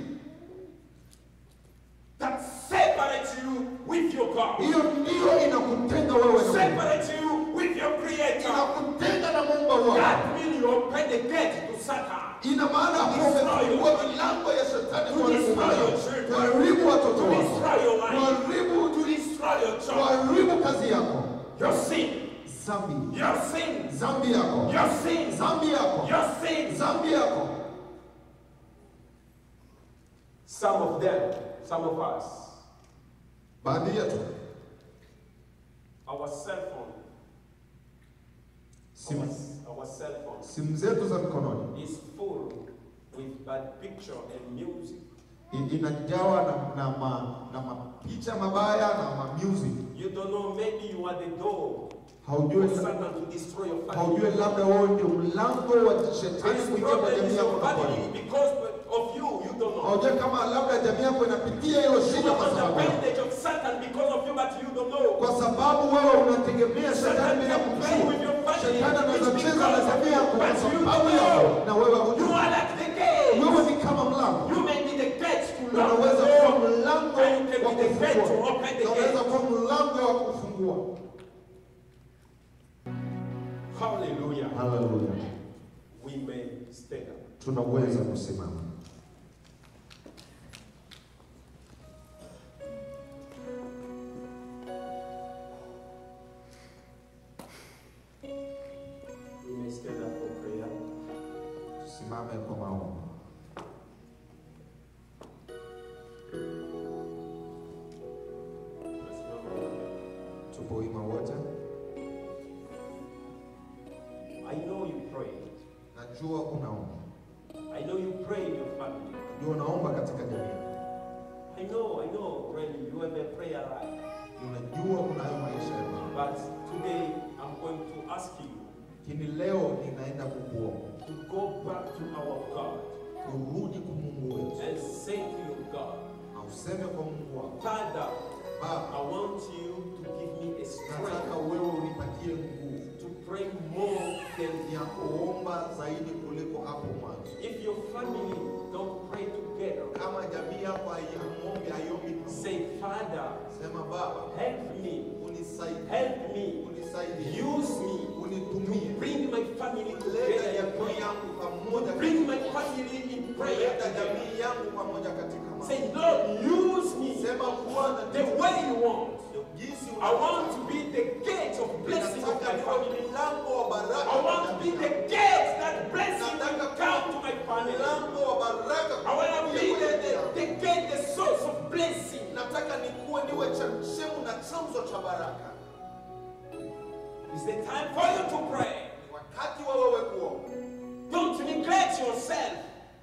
that separates you with your God,
hiyo ndiyo inakutenga wewe na Mungu,
separate you with your Creator.
inakutenga na muumba wako.
That means you open the gate to Satan.
Ina maana kuwa umefungua milango ya shetani
To
kuharibu
destroy
maisha,
your children.
kuharibu watoto
To
wako,
destroy your life.
kuharibu
To destroy your job.
kuharibu kazi yako,
Your sin.
dhambi,
Your sin.
dhambi yako,
Your sin.
dhambi yako,
Your sin.
dhambi yako.
Some of them, some of us,
Baadhi yetu
our cell phone,
simu,
our, our cell phone
simu zetu za mkononi
is full with bad picture and music.
i- inajawa na, na, ma, na mapicha mabaya na ma music.
You don't know, maybe you are the door
Haujui,
for Satan to destroy your family.
haujui labda wewe ndio mlango wa shetani
This
kuingia kwa
problem
jamii
is
yako
your
na kwako.
family because of you, you don't know.
Haujui kama labda jamii yako inapitia hilo
You
shida
are
kwa
under
sababu yako.
bondage of Satan because of you, but you don't know.
kwa sababu wewe unategemea shetani
Satan
bila
can play with your
kujua.
family.
Shetani anaweza
It's
cheza na
because
jamii
of
yako
you,
kwa
but you
sababu
don't
yako
know.
na wewe
You
hujui.
are like the gate.
Wewe ni kama mlango,
You may be the gate to lock
unaweza
the
kuwa
door.
mlango
And you can
wa
be the gate to
kufungua,
open the
unaweza
gate.
kuwa mlango wa kufungua.
Hallelujah.
Haleluya,
We may stand up.
tunaweza kusimama.
We may stand up for prayer.
Tusimame kwa maombi. Tupo wima wote.
I know you pray.
Najua unaomba,
I know you pray in your family.
najua unaomba katika jamii,
I know, I know, really, you have a prayer life.
unajua unayo maisha ya Mungu.
But today, I'm going to ask you
Lakini leo ninaenda kukuomba
to go back to our God
urudi kwa Mungu wetu
and say to your God,
na useme kwa Mungu wako,
Father,
Baba,
I want you to give me a
nataka
strength
wewe unipatie nguvu
to pray more than
ya kuomba zaidi kuliko hapo mwanzo.
If your family don't pray together,
Kama jamii yako haiombi haiombi pamoja,
say, Father,
sema Baba,
help me,
unisaidie,
help me,
unisaidie,
use me
unitumie,
bring my family
leta
together in
jamii
prayer.
yangu pamoja,
Bring my family in prayer
leta
together.
jamii yangu pamoja katika maombi.
Say, Lord, use me
Sema Bwana,
the way you want.
jinsi
I want to be the gate of blessing of
Nataka
my
niwe
family.
mlango wa baraka
I
kwa
want to be
jamii
the
yangu.
gate that blessing will come to my family.
mlango wa baraka
I want to
kwa
be
jamii
the,
yangu.
the, the gate, the source of blessing.
nataka nikuwe niwe chemchemu na chanzo cha baraka.
It's the time for you to pray.
Ni wakati wa wewe kuomba,
Don't neglect yourself.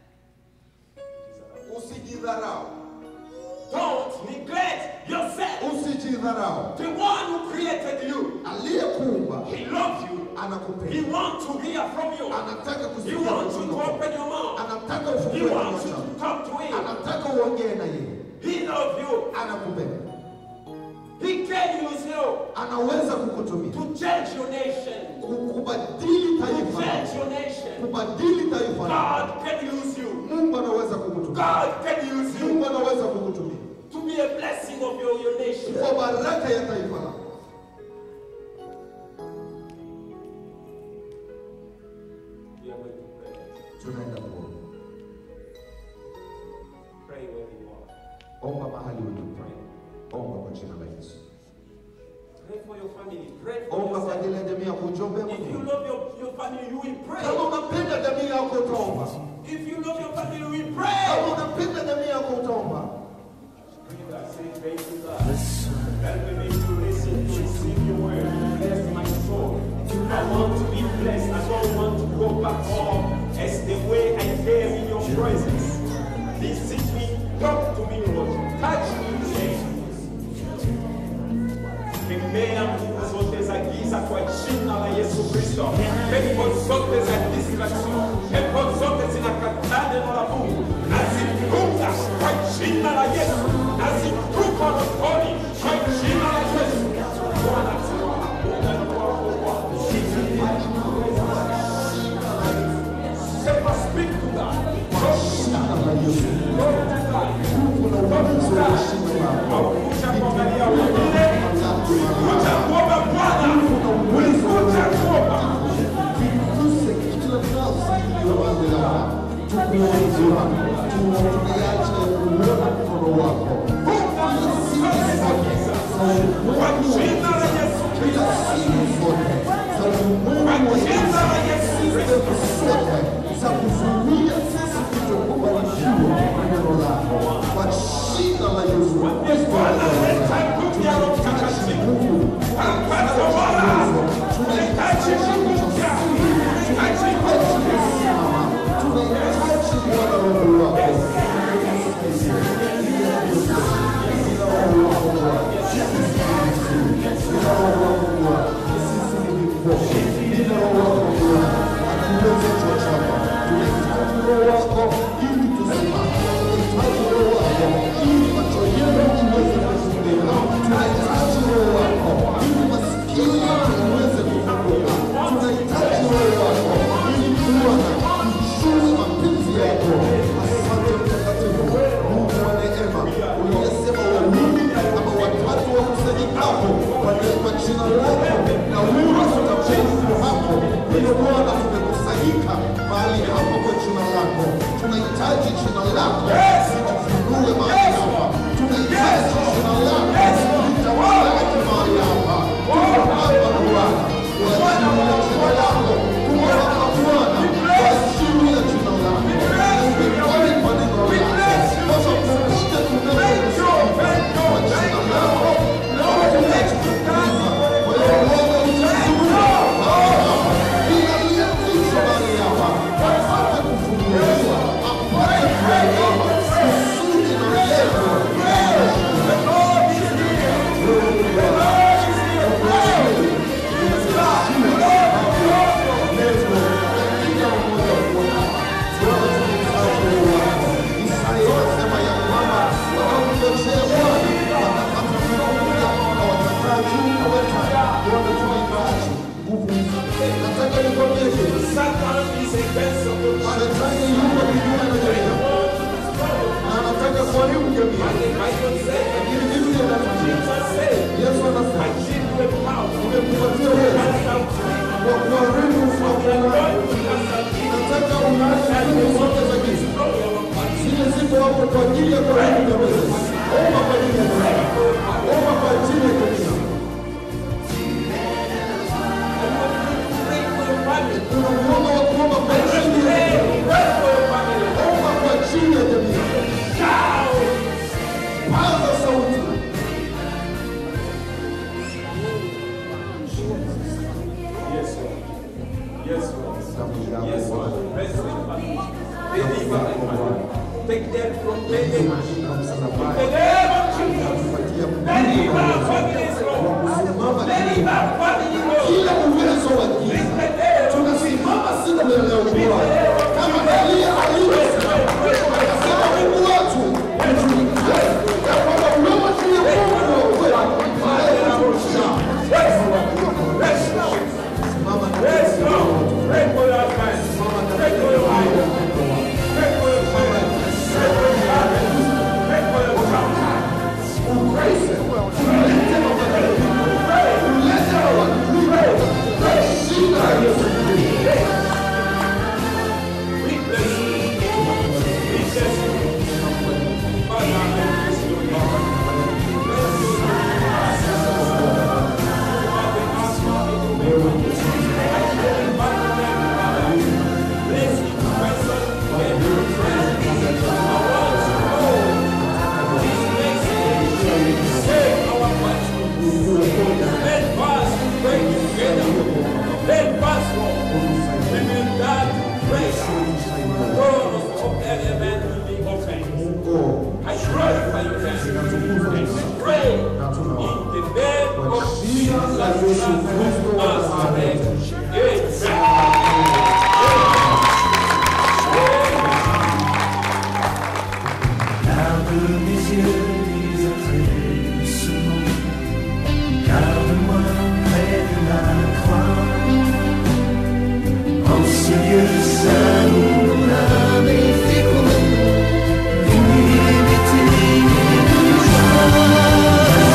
usijidharau,
Don't neglect yourself.
usijidharau.
The one who created you,
Aliyekuumba
he loves you. He
anakupenda,
wants to hear from you.
anataka
He
kusikia
wants you to
kutoka kwako.
open your mouth.
anataka
He
ufungue kinywa
wants you
chako,
to talk to him.
anataka uongee na yeye,
He loves you.
anakupenda,
He can use you
anaweza kukutumia
to change your nation.
ku- kubadili
To
taifa
change
lako,
your nation.
kubadili taifa lako.
God can use you.
Mungu anaweza kukutumia,
God can use you
Mungu anaweza kukutumia
to be blessing of your, your nation.
kwa baraka ya taifa lako.
We are going to pray.
Tunaenda kuomba.
Pray where you are.
Omba mahali ulipo. Omba kwa jina la Yesu.
Pray for your family. Pray for
Omba kwa
yourself.
ajili ya jamii yako, ujombe
If you
Mungu.
love your, your family, you will
Kama
pray.
unapenda jamii yako utaomba.
If you love your family, you will
Kama
pray.
unapenda jamii yako utaomba.
Breathe and say, thank you, God. Help me to listen to receive your word. Bless my soul. I want to be blessed. I don't want to go back home as the way I came in your presence. Visit me. Talk to me, Lord. Touch me today. Kemea nguvu zote za giza kwa jina la Yesu Kristo. Pepo zote za distraction, pepo zote zinakataa neno la Mungu, nazifunga kwa jina la Yesu, nazitupa motoni kwa jina la Yesu. Bwana tuwa, Bwana tuwa, Bwana. Sema, speak to God. Talk to God. Talk to God. Talk to God. Haukuja kuangalia wengine, ulikuja kuomba Bwana, ulikuja kuomba.
Tuguse kila nafsi iliyo wazi hapa. Tukuulize wako. Tunakuacha kuona mkono wako. Kila siri zote za
Kwa
ulimwengu
jina la Yesu
kila
Kristo.
siri zote za ulimwengu wa
Jina la Yesu Kristo.
sehemu zote za kuzuia sisi kutokubarikiwa na neno lako kwa jina la Yesu Kristo.
Bwana, leta nguvu ya Roho Mtakatifu. Hapa Tabora, tunahitaji nguvu mpya. Tunahitaji nguvu mpya.
Tunahitaji Bwana Roho wako. Tunahitaji roho wako ili kuona ujue mapenzi yako. Asante Mtakatifu, Mungu wa neema, uliyesema wawili ama watatu wakusanyikapo kwa kwa jina lako na wewe utakuwepo hapo. Hivyo Bwana, tumekusanyika mahali hapa kwa jina lako. Tunahitaji jina lako litufunue mahali hapa. Tunahitaji jina lako litawale mahali hapa. Tuko hapa Bwana kwa ajili ya jina lako. Tuko hapa Bwana kwa ajili ya jina lako. Tumekubali kwa neno lako. Baba, popote tunapokusikia kwa jina lako, naomba tunachokiuliza kwa hiyo Bwana utazungumza mahali hapa. Bila aliyefichwa mahali hapa apate kufunuliwa, apate kuelewa kusudi na lengo Nataka nikwambie hivi,
Satan is against your
shetani yuko kinyume na jamii na anataka kuharibu jamii,
The Bible says,
lakini Biblia inatuambia,
Jesus said,
Yesu
I
anasema
give you a power.
nimekupatia uwezo
Cast out demons.
wa kuharibu magonjwa.
God will cast out demons.
Nataka unaache nguvu zote za giza zile ziko hapo kwa ajili ya kuharibu jamii. Omba kwa ajili ya jamii, omba kwa ajili ya jamii.
Pray for your family.
Kuna mkono wa kuomba kwa ajili ya
Pray,
jamii.
pray for your family.
Omba kwa ajili ya jamii.
Shout.
Paza
Kristo wa Nazareti.
Car de mes yeux les attraits ce monde, garde-moi près de la croix. En ce lieu saint où mon âme est féconde, l'humilité et la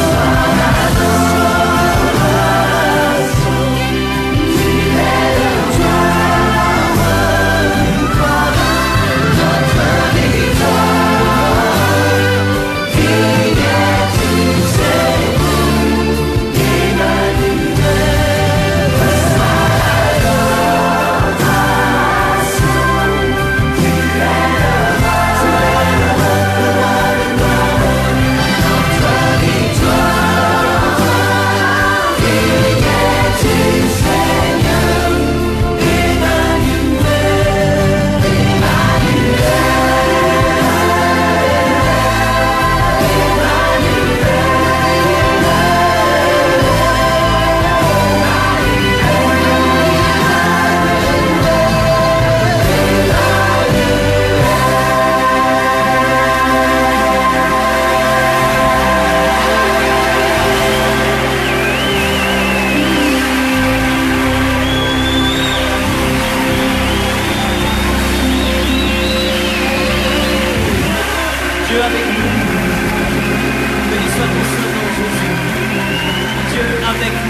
Dieu avec nous. Béni soit ton Saint-Nom, Jésus. Dieu avec